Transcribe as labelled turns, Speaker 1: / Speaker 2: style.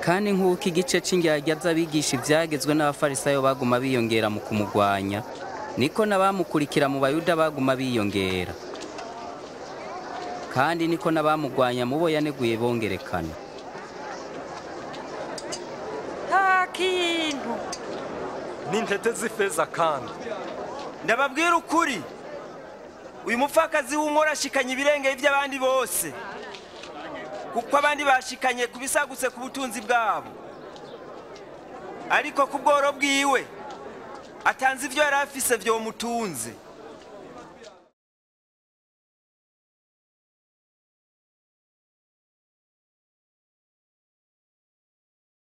Speaker 1: kandi nk'uko igice c'indyarya z'abigisha ivyagezwe n'abafarisayo baguma biyongera mu kumugwanya niko n'abamukurikira mu bayuda baguma biyongera kandi niko n'abamugwanya mu bo yaneguye bongerekana
Speaker 2: nta kintu
Speaker 3: n'intete z'ifeza kandi
Speaker 4: ndababwira ukuri uyu mupfakazi w'umwora ashikanye ibirengeye by'abandi bose kuko abandi bashikanye ku bisagutse ku butunzi bwabo ariko ku bworo bwiwe atanze ibyo yari afise byomutunze